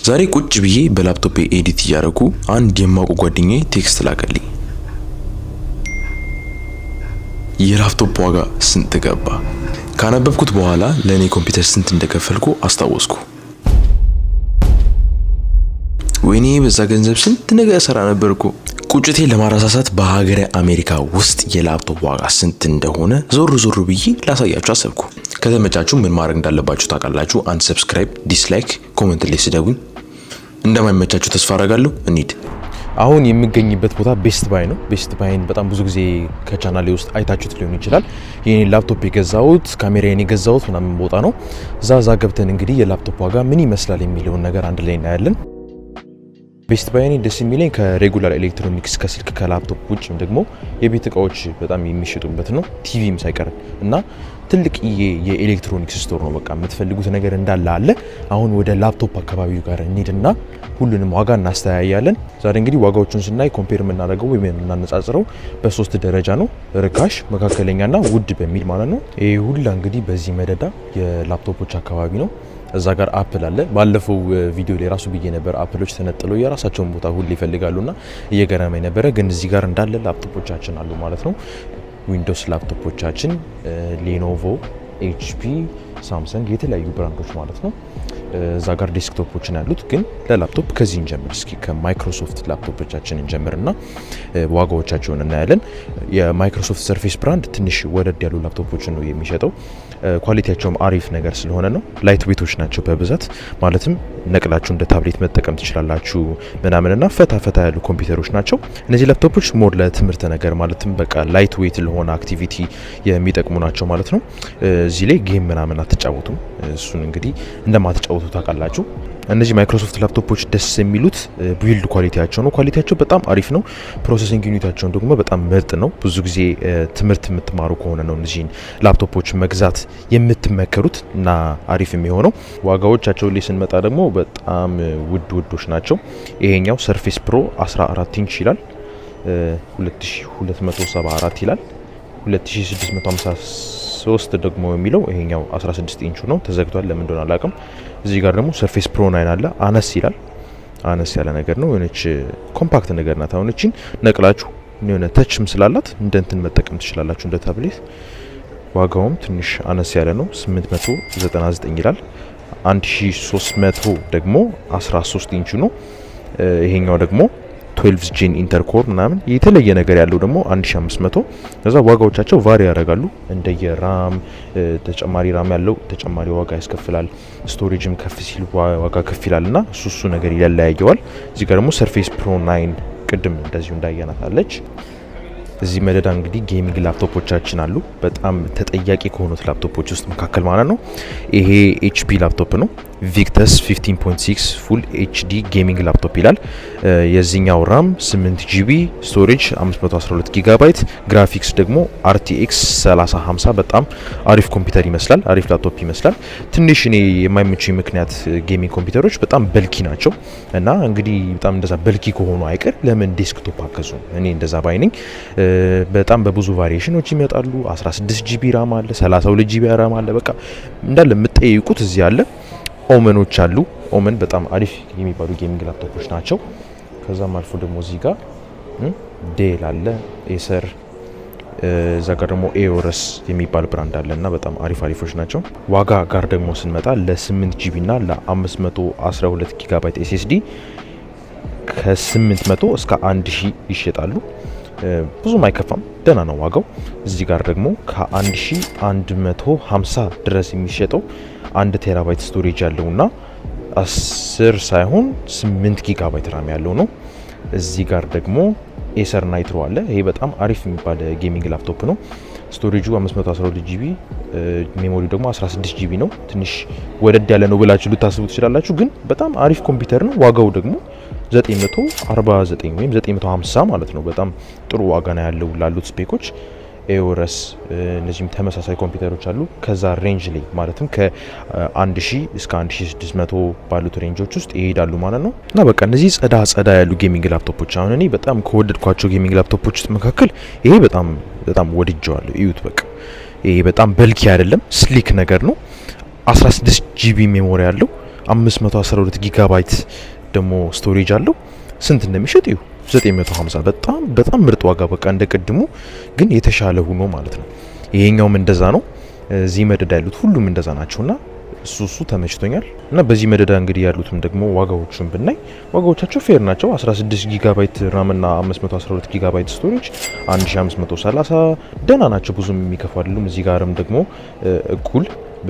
ዛሬ ቁጭ ብዬ በላፕቶፕ ኤዲት እያደረጉ አንድ የማውቀው ጓደኛዬ ቴክስት ላከልኝ። የላፕቶፕ ዋጋ ስንት ገባ? ካነበብኩት በኋላ ለእኔ ኮምፒውተር ስንት እንደከፈልኩ አስታወስኩ። ወይኔ በዛ ገንዘብ ስንት ነገር ሰራ ነበርኩ። ቁጭቴን ለማረሳሳት በሀገረ አሜሪካ ውስጥ የላፕቶፕ ዋጋ ስንት እንደሆነ ዞር ዞር ብዬ ላሳያችሁ አሰብኩ። ከተመቻችሁ ምን ማድረግ እንዳለባችሁ ታውቃላችሁ። አንድ ሰብስክራይብ፣ ዲስላይክ፣ ኮመንት ላይ ስደቡኝ። እንደማይመቻችሁ ተስፋ አደርጋለሁ። እንሂድ። አሁን የምገኝበት ቦታ ቤስት ባይ ነው። ቤስት ባይን በጣም ብዙ ጊዜ ከቻናሌ ውስጥ አይታችሁት ሊሆን ይችላል። የኔ ላፕቶፕ የገዛሁት ካሜራዬን የገዛሁት ምናምን ቦታ ነው። እዛ እዛ ገብተን እንግዲህ የላፕቶፕ ዋጋ ምን ይመስላል የሚለውን ነገር አንድ ላይ እናያለን። ቤስት ባይ እኔ ደስ የሚለኝ ከሬጉላር ኤሌክትሮኒክስ ከስልክ ከላፕቶፕ ውጭም ደግሞ የቤት እቃዎች በጣም የሚሸጡበት ነው። ቲቪም ሳይቀር እና ትልቅ የኤሌክትሮኒክስ ስቶር ነው። በቃ የምትፈልጉት ነገር እንዳለ አለ። አሁን ወደ ላፕቶፕ አካባቢው ጋር እንሂድና ሁሉንም ዋጋ እናስተያያለን። ዛሬ እንግዲህ ዋጋዎቹን ስናይ ኮምፔር የምናደርገው ወይም የምናነጻጽረው በሶስት ደረጃ ነው፣ ርካሽ፣ መካከለኛና ውድ በሚል ማለት ነው። ይህ ሁላ እንግዲህ በዚህ መደዳ የላፕቶፖች አካባቢ ነው። እዛ ጋር አፕል አለ። ባለፈው ቪዲዮ ላይ ራሱ ብዬ ነበር አፕሎች ተነጥለው የራሳቸውን ቦታ ሁሉ ይፈልጋሉና እየገረመኝ ነበረ። ግን እዚህ ጋር እንዳለ ላፕቶፖቻችን አሉ ማለት ነው። ዊንዶውስ ላፕቶፖቻችን፣ ሌኖቮ፣ ኤችፒ፣ ሳምሰንግ የተለያዩ ብራንዶች ማለት ነው። እዛ ጋር ዴስክቶፖችን ያሉት ግን ለላፕቶፕ ከዚህ እንጀምር እስኪ ከማይክሮሶፍት ላፕቶፖቻችን እንጀምርና ዋጋዎቻቸውን እናያለን። የማይክሮሶፍት ሰርፌስ ብራንድ ትንሽ ወደድ ያሉ ላፕቶፖችን ነው የሚሸጠው። ኳሊቲያቸውም አሪፍ ነገር ስለሆነ ነው። ላይት ዌቶች ናቸው በብዛት ማለትም ነቅላችሁ እንደ ታብሌት መጠቀም ትችላላችሁ ምናምንና ፈታ ፈታ ያሉ ኮምፒውተሮች ናቸው። እነዚህ ላፕቶፖች ሞር ለትምህርት ነገር ማለትም በቃ ላይት ዌት ለሆነ አክቲቪቲ የሚጠቅሙ ናቸው ማለት ነው። እዚህ ላይ ጌም ምናምን አትጫወቱም። እሱን እንግዲህ እንደማትጫወቱ ታውቃላችሁ። እነዚህ ማይክሮሶፍት ላፕቶፖች ደስ የሚሉት ቢልድ ኳሊቲያቸው ነው። ኳሊቲያቸው በጣም አሪፍ ነው። ፕሮሰሲንግ ዩኒታቸውን ደግሞ በጣም ምርጥ ነው። ብዙ ጊዜ ትምህርት የምትማሩ ከሆነ ነው እነዚህን ላፕቶፖች መግዛት የምትመከሩት እና አሪፍ የሚሆነው። ዋጋዎቻቸው ላይ ስንመጣ ደግሞ በጣም ውድ ውዶች ናቸው። ይሄኛው ሰርፌስ ፕሮ 14 ኢንች ይላል 2274 ይላል 2653 ደግሞ የሚለው ይሄኛው 16 ኢንቹ ነው። ተዘግቷል፣ ለምን እንደሆነ አላውቅም። እዚህ ጋር ደግሞ ሰርፌስ ፕሮ ናይን አለ። አነስ ይላል። አነስ ያለ ነገር ነው። የሆነች ኮምፓክት ነገር ናት። አሁን እቺን ነቅላችሁ የሆነ ተችም ስላላት እንደ እንትን መጠቀም ትችላላችሁ፣ እንደ ታብሌት። ዋጋውም ትንሽ አነስ ያለ ነው። 899 ይላል። 1300 ደግሞ 13 ኢንቹ ነው። ይሄኛው ደግሞ 12 ጄን ኢንተርኮር ምናምን የተለየ ነገር ያለው ደግሞ 1500 ከዛ ዋጋዎቻቸው ቫሪ ያደርጋሉ እንደየ ራም ተጨማሪ ራም ያለው ተጨማሪ ዋጋ ያስከፍላል ስቶሬጅም ከፍ ሲል ዋጋ ከፍ ይላል እና እሱ እሱ ነገር ይለያየዋል እዚህ ጋር ደግሞ ሰርፌስ ፕሮ 9 ቅድም እንደዚሁ እንዳያናት አለች እዚህ መደዳ እንግዲህ ጌሚንግ ላፕቶፖቻችን አሉ በጣም ተጠያቂ ከሆኑት ላፕቶፖች ውስጥ መካከል ማለት ነው ይሄ ኤችፒ ላፕቶፕ ነው ቪክተስ 15.6 ፉል ኤችዲ ጌሚንግ ላፕቶፕ ይላል። የዚህኛው ራም 8 ጂቢ፣ ስቶሬጅ 512 ጊጋባይት፣ ግራፊክስ ደግሞ አርቲኤክስ 3050 በጣም አሪፍ ኮምፒውተር ይመስላል። አሪፍ ላፕቶፕ ይመስላል። ትንሽ እኔ የማይመቹኝ ምክንያት ጌሚንግ ኮምፒውተሮች በጣም በልኪ ናቸው እና እንግዲህ በጣም እንደዛ በልኪ ከሆኑ አይቀር ለምን ዴስክቶፕ አገዙ? እኔ እንደዛ ባይ ነኝ። በጣም በብዙ ቫሪዬሽኖች ይመጣሉ። 16 ጂቢ ራም አለ፣ 32 ጂቢ ራም አለ። በቃ እንዳለ የምትጠይቁት እዚህ አለ። ኦመኖች አሉ። ኦመን በጣም አሪፍ የሚባሉ ጌሚንግ ላፕቶፖች ናቸው። ከዛም አልፎ ደግሞ እዚህ ጋር ዴል አለ፣ ኤሰር እዛ ጋር ደግሞ ኤኦረስ የሚባል ብራንድ አለ እና በጣም አሪፍ አሪፎች ናቸው። ዋጋ ጋር ደግሞ ስንመጣ ለ8 ጂቢ እና ለ512 ጊጋባይት ኤስኤስዲ ከ800 እስከ 1000 ይሸጣሉ። ብዙም አይከፋም፣ ደህና ነው ዋጋው። እዚህ ጋር ደግሞ ከ1150 ድረስ የሚሸጠው አንድ ቴራባይት ስቶሬጅ ያለው እና 10 ሳይሆን 8 ጊጋባይት ራም ያለው ነው። እዚህ ጋር ደግሞ ኤሰር ናይትሮ አለ። ይሄ በጣም አሪፍ የሚባል ጌሚንግ ላፕቶፕ ነው። ስቶሬጁ 512 ጂቢ ሜሞሪው ደግሞ 16 ጂቢ ነው። ትንሽ ወደድ ያለ ነው ብላችሁ ልታስቡ ትችላላችሁ፣ ግን በጣም አሪፍ ኮምፒውተር ነው። ዋጋው ደግሞ 949 ወይም 950 ማለት ነው። በጣም ጥሩ ዋጋ ነው ያለው ላሉት ስፔኮች። ኤኦረስ እነዚህም ተመሳሳይ ኮምፒውተሮች አሉ። ከዛ ሬንጅ ላይ ማለትም ከ1000 እስከ 1600 ባሉት ሬንጆች ውስጥ ይሄዳሉ ማለት ነው። እና በቃ እነዚህ ጸዳ ጸዳ ያሉ ጌሚንግ ላፕቶፖች አሁን እኔ በጣም ከወደድኳቸው ጌሚንግ ላፕቶፖች ውስጥ መካከል ይሄ በጣም በጣም ወድጀዋለሁ። እዩት በቃ ይሄ በጣም በልኪ አይደለም፣ ስሊክ ነገር ነው። 16 ጂቢ ሜሞሪ ያለው 512 ጊጋባይት ደግሞ ስቶሬጅ አለው። ስንት እንደሚሸጥ እዩ 950 በጣም በጣም ምርጥ ዋጋ በቃ እንደ ቅድሙ ግን የተሻለ ሆኖ ማለት ነው። ይሄኛውም እንደዛ ነው። እዚህ መደዳ ያሉት ሁሉም እንደዛ ናቸውና እሱ እሱ ተመችቶኛል እና በዚህ መደዳ እንግዲህ ያሉትም ደግሞ ዋጋዎቹን ብናይ ዋጋዎቻቸው ፌር ናቸው። 16 ጊጋባይት ራም እና 512 ጊጋባይት ስቶሬጅ 1530 ደህና ናቸው፣ ብዙም የሚከፉ አይደሉም። እዚህ ጋርም ደግሞ እኩል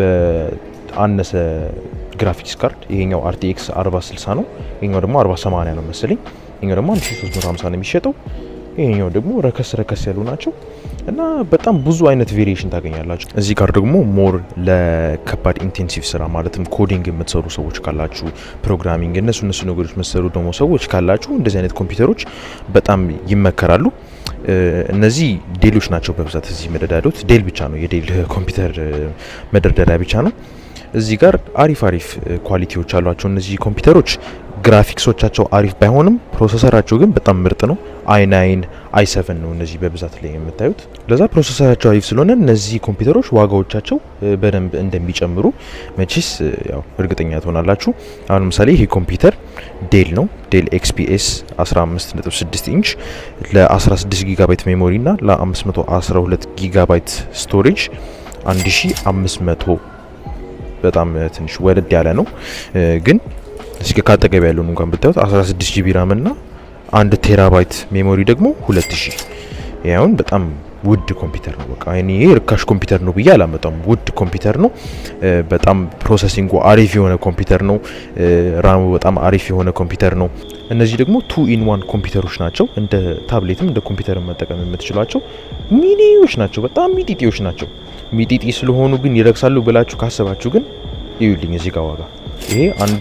በአነሰ ግራፊክስ ካርድ ይሄኛው አርቲኤክስ 4060 ነው፣ ይሄኛው ደግሞ 4080 ነው መሰለኝ። ይሄኛው ደግሞ 1350 ነው የሚሸጠው። ይሄኛው ደግሞ ረከስ ረከስ ያሉ ናቸው እና በጣም ብዙ አይነት ቬሪዬሽን ታገኛላችሁ። እዚህ ጋር ደግሞ ሞር ለከባድ ኢንቴንሲቭ ስራ ማለትም ኮዲንግ የምትሰሩ ሰዎች ካላችሁ፣ ፕሮግራሚንግ እነሱ እነሱ ነገሮች የምትሰሩ ደግሞ ሰዎች ካላችሁ እንደዚህ አይነት ኮምፒውተሮች በጣም ይመከራሉ። እነዚህ ዴሎች ናቸው በብዛት እዚህ መደዳዶት ዴል ብቻ ነው የዴል ኮምፒውተር መደርደሪያ ብቻ ነው። እዚህ ጋር አሪፍ አሪፍ ኳሊቲዎች አሏቸው እነዚህ ኮምፒውተሮች። ግራፊክሶቻቸው አሪፍ ባይሆንም ፕሮሰሰራቸው ግን በጣም ምርጥ ነው። አይ ናይን አይ ሰቨን ነው እነዚህ በብዛት ላይ የምታዩት። ለዛ ፕሮሰሰራቸው አሪፍ ስለሆነ እነዚህ ኮምፒውተሮች ዋጋዎቻቸው በደንብ እንደሚጨምሩ መቼስ ያው እርግጠኛ ትሆናላችሁ። አሁን ለምሳሌ ይሄ ኮምፒውተር ዴል ነው። ዴል ኤክስፒኤስ 15.6 ኢንች ለ16 ጊጋባይት ሜሞሪ እና ለ512 ጊጋባይት ስቶሬጅ 1500 በጣም ትንሽ ወደድ ያለ ነው ግን እስኪ ካጠገብ ያለውን እንኳን ብታዩት 16 ጂቢ ራም እና አንድ ቴራባይት ሜሞሪ ደግሞ 2000 ያውን በጣም ውድ ኮምፒውተር ነው። በቃ እኔ ርካሽ ኮምፒውተር ነው ብዬ አላመጣም። ውድ ኮምፒውተር ነው። በጣም ፕሮሰሲንጉ አሪፍ የሆነ ኮምፒውተር ነው። ራሙ በጣም አሪፍ የሆነ ኮምፒውተር ነው። እነዚህ ደግሞ ቱ ኢን ዋን ኮምፒውተሮች ናቸው። እንደ ታብሌትም እንደ ኮምፒውተር መጠቀም የምትችሏቸው ሚኒዎች ናቸው። በጣም ሚጢጢዎች ናቸው። ሚጢጢ ስለሆኑ ግን ይረክሳሉ ብላችሁ ካሰባችሁ ግን እዩልኝ እዚህ ጋር ዋጋ ይሄ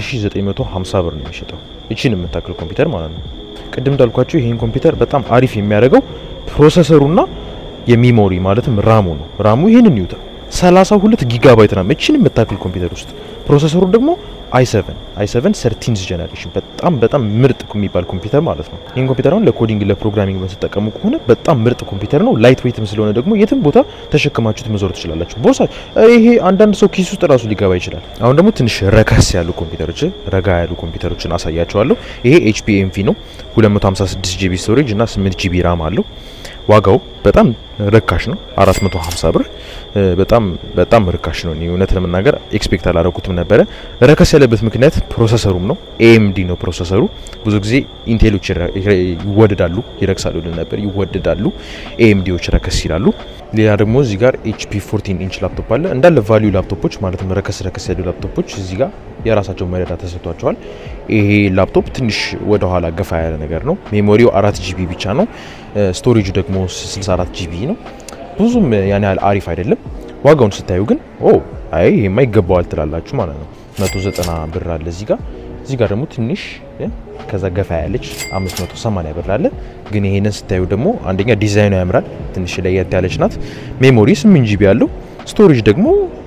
1950 ብር ነው የሚሸጠው። እቺን የምታክል ኮምፒውተር ማለት ነው። ቅድም እንዳልኳችሁ ይሄን ኮምፒውተር በጣም አሪፍ የሚያደርገው ፕሮሰሰሩና የሚሞሪ ማለትም ራሙ ነው። ራሙ ይሄንን ይውታ 32 ጊጋባይት ራም እቺን የምታክል ኮምፒውተር ውስጥ ፕሮሰሰሩ ደግሞ i7 i7 13th ጀነሬሽን በጣም በጣም ምርጥ የሚባል ኮምፒውተር ማለት ነው። ይህን ኮምፒውተር አሁን ለኮዲንግ ለፕሮግራሚንግ በተጠቀሙ ከሆነ በጣም ምርጥ ኮምፒውተር ነው። ላይት ዌይትም ስለሆነ ደግሞ የትም ቦታ ተሸክማችሁት መዞር ትችላላችሁ። ቦርሳ ይሄ አንዳንድ ሰው ኪስ ውስጥ ራሱ ሊገባ ይችላል። አሁን ደግሞ ትንሽ ረከስ ያሉ ኮምፒውተሮች ረጋ ያሉ ኮምፒውተሮችን አሳያቸዋለሁ። ይሄ ኤችፒ ኤምቪ ነው 256 ጂቢ ስቶሬጅ እና 8 ጂቢ ራም አለው። ዋጋው በጣም ርካሽ ነው፣ 450 ብር በጣም በጣም ርካሽ ነው። እውነት ለመናገር ኤክስፔክት አላደረኩትም ነበረ። ረከስ ያለበት ምክንያት ፕሮሰሰሩም ነው። ኤኤምዲ ነው ፕሮሰሰሩ። ብዙ ጊዜ ኢንቴሎች ይወደዳሉ፣ ይረክሳሉ ልን ነበር፣ ይወደዳሉ። ኤኤምዲዎች ረከስ ይላሉ። ሌላ ደግሞ እዚህ ጋር ኤችፒ 14 ኢንች ላፕቶፕ አለ። እንዳለ ቫሊዩ ላፕቶፖች ማለትም ረከስ ረከስ ያሉ ላፕቶፖች እዚህ ጋር የራሳቸው መረዳ ተሰጥቷቸዋል። ይሄ ላፕቶፕ ትንሽ ወደ ኋላ ገፋ ያለ ነገር ነው። ሜሞሪው አራት ጂቢ ብቻ ነው። ስቶሬጁ ደግሞ 64 ጂቢ ነው። ብዙም ያን ያህል አሪፍ አይደለም። ዋጋውን ስታዩ ግን ኦ አይ ይሄማ ይገባዋል ትላላችሁ ማለት ነው። 190 ብር አለ እዚህ ጋር እዚህ ጋር ደግሞ ትንሽ ከዛ ገፋ ያለች 580 ብር አለ። ግን ይሄንን ስታዩ ደግሞ አንደኛ ዲዛይኑ ያምራል፣ ትንሽ ለየት ያለች ናት። ሜሞሪ 8 ጂቢ ያለው ስቶሬጅ ደግሞ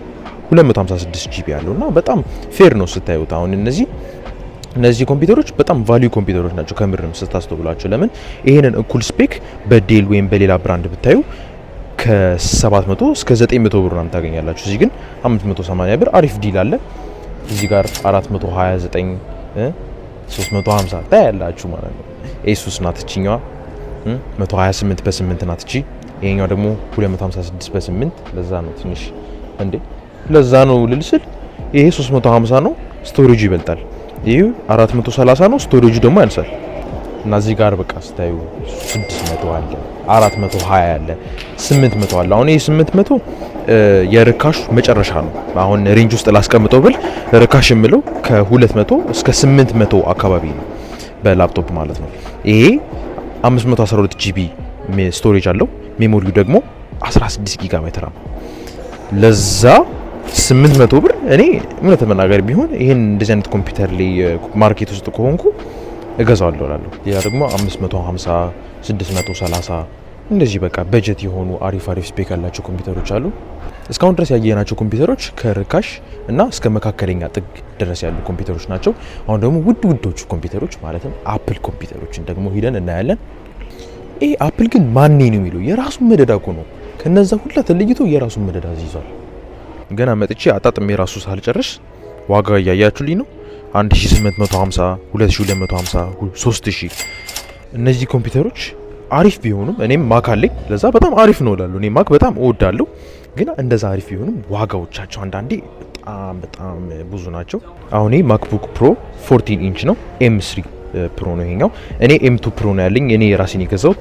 256 ጂቢ ያለው እና በጣም ፌር ነው ስታዩት። አሁን እነዚህ እነዚህ ኮምፒውተሮች በጣም ቫሊዩ ኮምፒውተሮች ናቸው ከምርም ስታስተውላቸው። ለምን ይሄንን እኩል ስፔክ በዴል ወይም በሌላ ብራንድ ብታዩ ከ700 እስከ 900 ብር ምናምን ታገኛላችሁ። እዚህ ግን 580 ብር አሪፍ ዲል አለ። እዚህ ጋር 429 350 ታያላችሁ ማለት ነው። ኤሱስ ናት እችኛዋ 128 በ8 ናት እቺ። ይሄኛው ደግሞ 256 በ8 ለዛ ነው ትንሽ እንዴ ለዛ ነው ልልስል ይሄ 350 ነው፣ ስቶሬጁ ይበልጣል። ይሄ 430 ነው፣ ስቶሬጁ ደግሞ ያንሳል። እና እዚህ ጋር በቃ ስታዩ 600 አለ፣ 420 አለ፣ 800 አለ። አሁን ይሄ 800 የርካሹ መጨረሻ ነው። አሁን ሬንጅ ውስጥ ላስቀምጠው ብል ርካሽ የምለው ከ200 እስከ 800 አካባቢ ነው በላፕቶፕ ማለት ነው። ይሄ 512 ጂቢ ስቶሬጅ አለው። ሜሞሪው ደግሞ 16 ጊጋባይት ራም ለዛ 800 ብር እኔ እውነት መናገር ቢሆን ይህን እንደዚህ አይነት ኮምፒውተር ላይ ማርኬት ውስጥ ከሆንኩ እገዛዋለሁ እላለሁ። ሌላ ደግሞ 550 630 እንደዚህ በቃ በጀት የሆኑ አሪፍ አሪፍ ስፔክ ያላቸው ኮምፒውተሮች አሉ። እስካሁን ድረስ ያየናቸው ኮምፒውተሮች ከርካሽ እና እስከ መካከለኛ ጥግ ድረስ ያሉ ኮምፒውተሮች ናቸው። አሁን ደግሞ ውድ ውዶቹ ኮምፒውተሮች ማለትም አፕል ኮምፒውተሮችን ደግሞ ሂደን እናያለን። ይህ አፕል ግን ማኔ ነው የሚለው የራሱን መደዳ እኮ ነው። ከነዛ ሁላ ተለይቶ የራሱን መደዳ ይዟል። ገና መጥቼ አጣጥሜ የራሱ ሳልጨርስ ዋጋ እያያችሁልኝ ነው 1850 2250 3000 እነዚህ ኮምፒውተሮች አሪፍ ቢሆኑም እኔም ማክ አለኝ ለዛ በጣም አሪፍ ነው እላለሁ እኔ ማክ በጣም እወዳለሁ ግን እንደዛ አሪፍ ቢሆኑም ዋጋዎቻቸው አንዳንዴ በጣም በጣም ብዙ ናቸው አሁን ይህ ማክቡክ ፕሮ 14 ኢንች ነው ኤም ስሪ ፕሮ ነው ይሄኛው እኔ ኤም ቱ ፕሮ ነው ያለኝ እኔ ራሴን የገዛሁት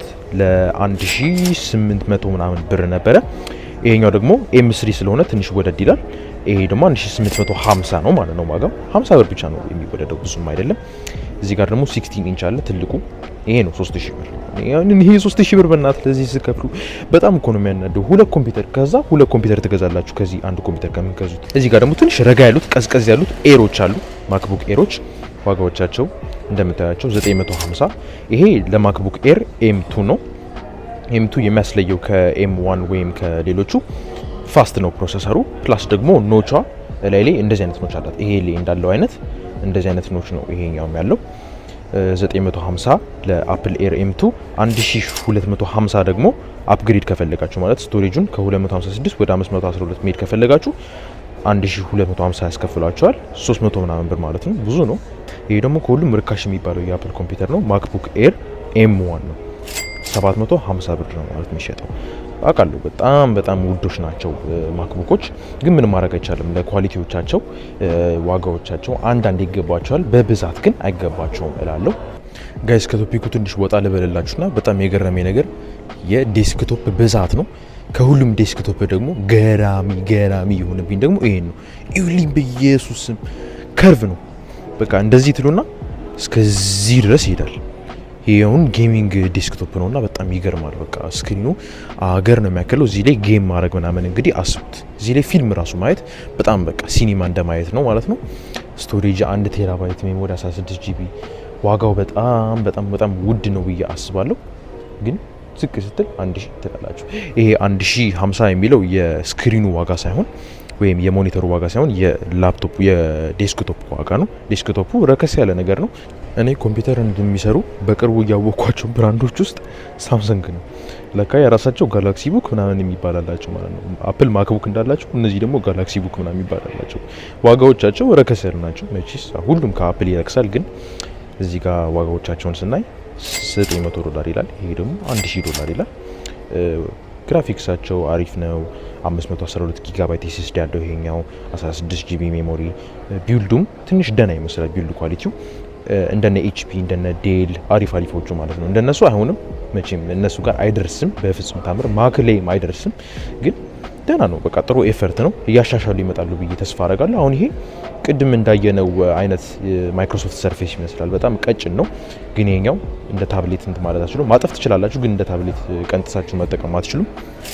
ለ1800 ምናምን ብር ነበረ ይሄኛው ደግሞ ኤም ስሪ ስለሆነ ትንሽ ወደድ ይላል ይሄ ደግሞ 1850 ነው ማለት ነው ዋጋው 50 ብር ብቻ ነው የሚወደደው ብዙም አይደለም እዚህ ጋር ደግሞ 16 ኢንች አለ ትልቁ ይሄ ነው 3000 ብር ይሄ 3000 ብር በእናት ለዚህ ስከፍሉ በጣም እኮ ነው የሚያናደው ሁለት ኮምፒውተር ከዛ ሁለት ኮምፒውተር ትገዛላችሁ ከዚህ አንድ ኮምፒውተር ከምትገዙት እዚህ ጋር ደግሞ ትንሽ ረጋ ያሉት ቀዝቀዝ ያሉት ኤሮች አሉ ማክቡክ ኤሮች ዋጋዎቻቸው እንደምታያቸው 950 ይሄ ለማክቡክ ኤር ኤም ቱ ነው ኤም ቱ የሚያስለየው ከኤም ዋን ወይም ከሌሎቹ ፋስት ነው ፕሮሰሰሩ ፕላስ ደግሞ ኖቿ ላይ ላይ እንደዚህ አይነት ኖች አላት ይሄ ላይ እንዳለው አይነት እንደዚህ አይነት ኖች ነው ይሄኛውም ያለው 950 ለአፕል ኤር ኤም ቱ 1250 ደግሞ አፕግሬድ ከፈለጋችሁ ማለት ስቶሬጁን ከ256 ወደ 512 ሜድ ከፈለጋችሁ 1250 ያስከፍሏቸዋል 300 ምናምን ብር ማለት ነው ብዙ ነው ይሄ ደግሞ ከሁሉም ርካሽ የሚባለው የአፕል ኮምፒውተር ነው ማክቡክ ኤር ኤም ዋን ነው 750 ብር ነው ማለት የሚሸጠው አውቃለሁ በጣም በጣም ውዶች ናቸው ማክቡኮች ግን ምንም ማድረግ አይቻልም ለኳሊቲዎቻቸው ዋጋዎቻቸው አንዳንድ ይገባቸዋል በብዛት ግን አይገባቸውም እላለሁ ጋይስ ከቶፒኩ ትንሽ ወጣ ልበልላችሁና በጣም የገረሜ ነገር የዴስክቶፕ ብዛት ነው ከሁሉም ዴስክቶፕ ደግሞ ገራሚ ገራሚ የሆነብኝ ደግሞ ይሄን ነው ይሁልኝ በኢየሱስም ከርቭ ነው በቃ እንደዚህ ትሉና እስከዚህ ድረስ ይሄዳል ይሄ አሁን ጌሚንግ ዴስክቶፕ ነው እና በጣም ይገርማል። በቃ ስክሪኑ አገር ነው የሚያክለው። እዚህ ላይ ጌም ማድረግ ምናምን እንግዲህ አስቡት። እዚህ ላይ ፊልም ራሱ ማየት በጣም በቃ ሲኒማ እንደማየት ነው ማለት ነው። ስቶሬጅ አንድ ቴራባይት ሜሞሪ 16 ጂቢ። ዋጋው በጣም በጣም በጣም ውድ ነው ብዬ አስባለሁ። ግን ዝቅ ስትል አንድ ሺህ ትላላችሁ። ይሄ አንድ ሺህ ሀምሳ የሚለው የስክሪኑ ዋጋ ሳይሆን ወይም የሞኒተሩ ዋጋ ሳይሆን የላፕቶፕ የዴስክቶፕ ዋጋ ነው። ዴስክቶፑ ረከስ ያለ ነገር ነው። እኔ ኮምፒውተር እንደሚሰሩ በቅርቡ እያወቅኳቸው ብራንዶች ውስጥ ሳምሰንግ ነው። ለካ የራሳቸው ጋላክሲ ቡክ ምናምን የሚባላላቸው ማለት ነው። አፕል ማክቡክ እንዳላቸው እነዚህ ደግሞ ጋላክሲ ቡክ ምናምን የሚባላላቸው ዋጋዎቻቸው ረከስ ያሉ ናቸው። መቼስ ሁሉም ከአፕል ይረክሳል፣ ግን እዚህ ጋር ዋጋዎቻቸውን ስናይ 900 ዶላር ይላል። ይሄ ደግሞ 1000 ዶላር ይላል። ግራፊክሳቸው አሪፍ ነው። 512 ጊጋባይት ኤስኤስዲ ያለው ይሄኛው 16 ጂቢ ሜሞሪ። ቢልዱም ትንሽ ደና ይመስላል ቢልድ ኳሊቲው እንደነ ኤችፒ እንደነ ዴል አሪፍ አሪፎቹ ማለት ነው። እንደነሱ አይሆንም መቼም እነሱ ጋር አይደርስም በፍጹም ታምር። ማክ ላይም አይደርስም ግን ደህና ነው። በቃ ጥሩ ኤፈርት ነው። እያሻሻሉ ይመጣሉ ብዬ ተስፋ አረጋለሁ። አሁን ይሄ ቅድም እንዳየነው አይነት ማይክሮሶፍት ሰርፌስ ይመስላል። በጣም ቀጭን ነው፣ ግን ይሄኛው እንደ ታብሌት እንት ማለት አትችሉም። ማጠፍ ትችላላችሁ፣ ግን እንደ ታብሌት ቀንጥሳችሁ መጠቀም አትችሉም።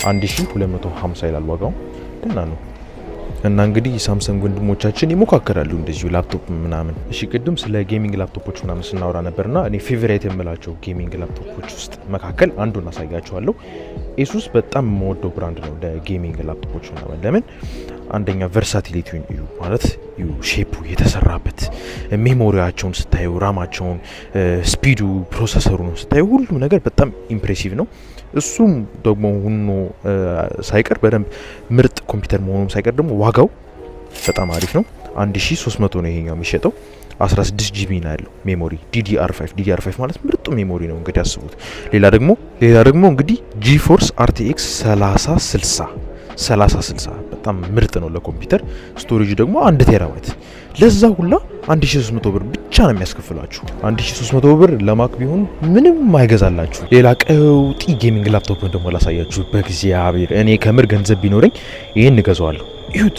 1250 ይላል ዋጋው። ደህና ነው። እና እንግዲህ ሳምሰንግ ወንድሞቻችን ይሞካከራሉ እንደዚሁ ላፕቶፕ ምናምን። እሺ ቅድም ስለ ጌሚንግ ላፕቶፖች ምናምን ስናወራ ነበርና እኔ ፌቨራይት የምላቸው ጌሚንግ ላፕቶፖች ውስጥ መካከል አንዱን አሳያችኋለሁ። ኤሱስ በጣም የምወደው ብራንድ ነው ለጌሚንግ ላፕቶፖች ምናምን። ለምን አንደኛ ቨርሳቲሊቲውን እዩ ማለት እዩ ሼፑ የተሰራበት ሜሞሪያቸውን ስታዩ፣ ራማቸውን፣ ስፒዱ፣ ፕሮሰሰሩን ስታዩ ሁሉም ነገር በጣም ኢምፕሬሲቭ ነው። እሱም ደግሞ ሁኖ ሳይቀር በደንብ ምርጥ ኮምፒውተር መሆኑም ሳይቀር ደግሞ ዋጋው በጣም አሪፍ ነው። 1300 ነው ይሄኛው የሚሸጠው 16 ጂቢ ነው ያለው ሜሞሪ ዲዲአር 5 ዲዲአር 5 ማለት ምርጡ ሜሞሪ ነው እንግዲህ አስቡት። ሌላ ደግሞ ሌላ ደግሞ እንግዲህ ጂፎርስ አርቲኤክስ 3060 3060 በጣም ምርጥ ነው ለኮምፒውተር። ስቶሬጅ ደግሞ አንድ ቴራባይት ለዛ ሁላ 1300 ብር ብቻ ነው የሚያስከፍላችሁ። 1300 ብር ለማክ ቢሆን ምንም አይገዛላችሁ። ሌላ ቀውጢ ጌሚንግ ላፕቶፕ ደግሞ ላሳያችሁ። በእግዚአብሔር እኔ ከምር ገንዘብ ቢኖረኝ ይህን እገዛዋለሁ። ይሁት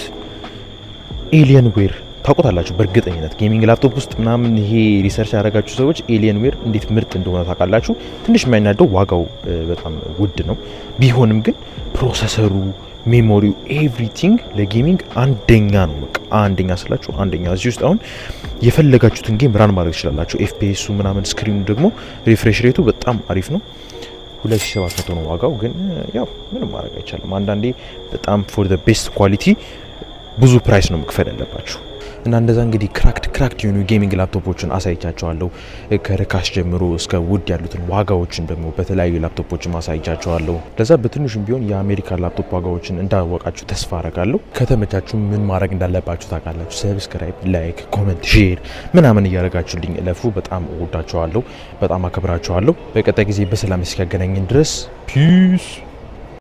ኤሊየን ዌር ታውቁታላችሁ በእርግጠኝነት ጌሚንግ ላፕቶፕ ውስጥ ምናምን ይሄ ሪሰርች ያደረጋችሁ ሰዎች ኤሊየን ዌር እንዴት ምርጥ እንደሆነ ታውቃላችሁ። ትንሽ የሚያናደው ዋጋው በጣም ውድ ነው። ቢሆንም ግን ፕሮሰሰሩ ሜሞሪው ኤቭሪቲንግ ለጌሚንግ አንደኛ ነው። በቃ አንደኛ ስላችሁ አንደኛ። እዚህ ውስጥ አሁን የፈለጋችሁትን ጌም ራን ማድረግ ትችላላችሁ። ኤፍፒኤሱ ምናምን፣ ስክሪኑ ደግሞ ሪፍሬሽ ሬቱ በጣም አሪፍ ነው። 2700 ነው ዋጋው። ግን ያው ምንም ማድረግ አይቻልም። አንዳንዴ በጣም ፎር ዘ ቤስት ኳሊቲ ብዙ ፕራይስ ነው መክፈል ያለባችሁ። እና እንደዛ እንግዲህ ክራክድ ክራክድ የሆኑ ጌሚንግ ላፕቶፖችን አሳይቻቸዋለሁ። ከርካሽ ጀምሮ እስከ ውድ ያሉትን ዋጋዎችን ደግሞ በተለያዩ ላፕቶፖችን አሳይቻቸዋለሁ። ለዛ በትንሹም ቢሆን የአሜሪካ ላፕቶፕ ዋጋዎችን እንዳወቃችሁ ተስፋ አረጋለሁ። ከተመቻችሁ ምን ማድረግ እንዳለባችሁ ታውቃላችሁ። ሰብስክራይብ፣ ላይክ፣ ኮመንት፣ ሼር ምናምን እያደረጋችሁልኝ እለፉ። በጣም እወዳችኋለሁ። በጣም አከብራችኋለሁ። በቀጣይ ጊዜ በሰላም እስኪያገናኝን ድረስ ፒስ